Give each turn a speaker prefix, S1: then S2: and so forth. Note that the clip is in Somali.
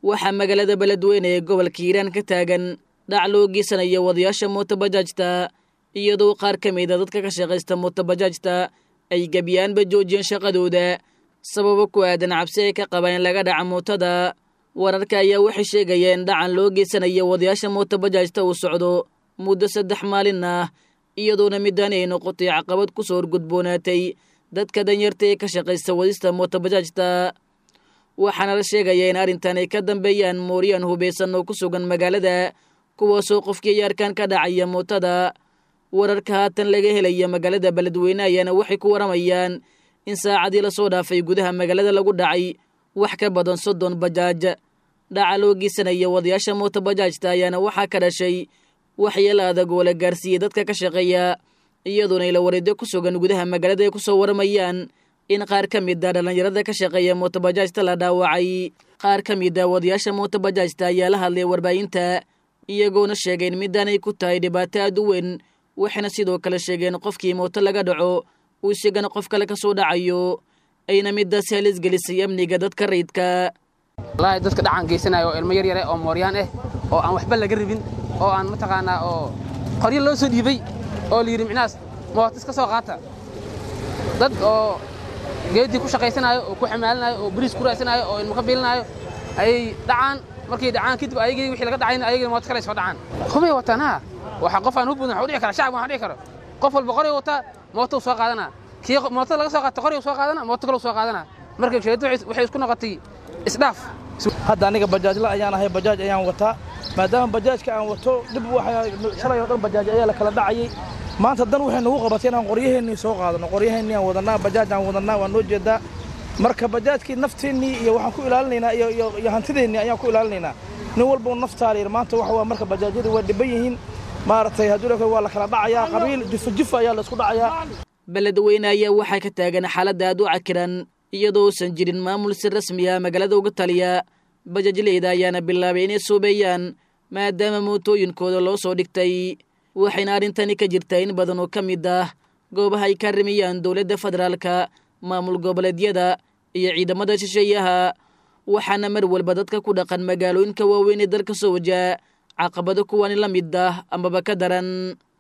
S1: waxaa magaalada beledweyne ee gobolka hiiraan ka taagan dhac loo geysanayo wadayaasha mootobajaajta iyadoo qaar ka mida dadka ka shaqaysta mootobajaajta ay gebiyaanba joojiyeen shaqadooda sababo ku aadan cabsi ay ka qabaan in laga dhaca mootada wararka ayaa waxay sheegayeen dhacan loo geysanayo wadayaasha mootobajaajta uu socdo muddo saddex maalin ah iyadoona middaani ay noqotay caqabad ku soo horgudboonaatay dadka danyarta ee ka shaqaysta wadista mootobajaajta waxaana la sheegayaa in arrintan ay ka dambeeyaan mooryaan hubaysan oo ku sugan magaalada kuwaasoo qofkii yaarkan ka dhacaya mootada wararka haatan laga helaya magaalada beledweyne ayaana waxay ku waramayaan in saacadii lasoo dhaafay gudaha magaalada lagu dhacay wax ka badan soddon bajaaj dhaca loo geysanaya wadayaasha mootobajaajta ayaana waxaa ka dhashay waxyeelo adag oo la gaarsiiyey dadka ka shaqeeya iyadoona ila wareedyo ku sugan gudaha magaalada ay ku soo waramayaan in qaar ka mid a dhallinyarada ka shaqeeya mootobajaajta la dhaawacay qaar ka mid a wadayaasha mootobajaajta ayaa la hadlay warbaahinta iyagoona sheegeen middaanay ku tahay dhibaato aad u weyn waxayna sidoo kale sheegeen qofkii mooto laga dhaco uu isagana qof kale ka soo dhacayo ayna middaas halis gelisay amniga dadka rayidka
S2: wallaahi dadka dhacan geysanaya oo ilmo yar yare oo mooryaan ah oo aan waxba laga rabin oo aan mataqaanaa oo qoryo loo soo dhiibay oo la yidhi micnahaas mooto iska soo qaata dad oo geedii ku shaqaysanaayo oo ku xamaalinaayo oo bariis ku raasanaayo oo ilmo ka biilinaayo ayay dhacaan markay dhacaan kadib ayagii wixii laga dhacayna ayagii mooto kale soo dhacaan hubay wataan ha waxa qof aan hubbudan waxa u dhici kara shacab waxa dhici karo qof walba qori wataa mooto soo qaadana kii mooto laga soo qaato qori soo qaadana mooto kale soo qaadana marka sheedu waxay isku noqotay isdhaaf
S3: hadda aniga bajaajla ayaan ahay bajaaj ayaan wataa maadaama bajaajka aan wato dib shalay oo dhan bajaaj ayaa la kala dhacayay maanta dan waxay nagu qabatay inaan qoryaheennii soo qaadano qoryaheennii aan wadannaa bajaaj aan wadannaa waan noo jeedaa marka bajaajkii nafteennii iyo waxaan ku ilaalinaynaa iyo hantideennii ayaan ku ilaalinaynaa nin walbau naftaala yir maanta waxa waa marka bajaajyadii waa dhiban yihiin maaragtay haddii waa la kala dhacayaa qabiil jifa jifa ayaa la isku dhacayaa
S1: beledweyne ayaa waxaa ka taagan xaaladda aad u cakiran iyadoo uusan jirin maamul si rasmi ah magaalada uga taliya bajaajleyda ayaana bilaabay inay suubeeyaan maadaama mootooyinkooda loo soo dhigtay waxayna arrintani ka jirtaa in badan oo ka mid ah goobaha ay ka rimiyaan dowladda federaalka maamul goboleedyada iyo ciidamada shisheeyaha waxaana mar walba dadka ku dhaqan magaalooyinka waaweyn ee dalka soo wajaa caqabado kuwani la mid ah amaba ka daran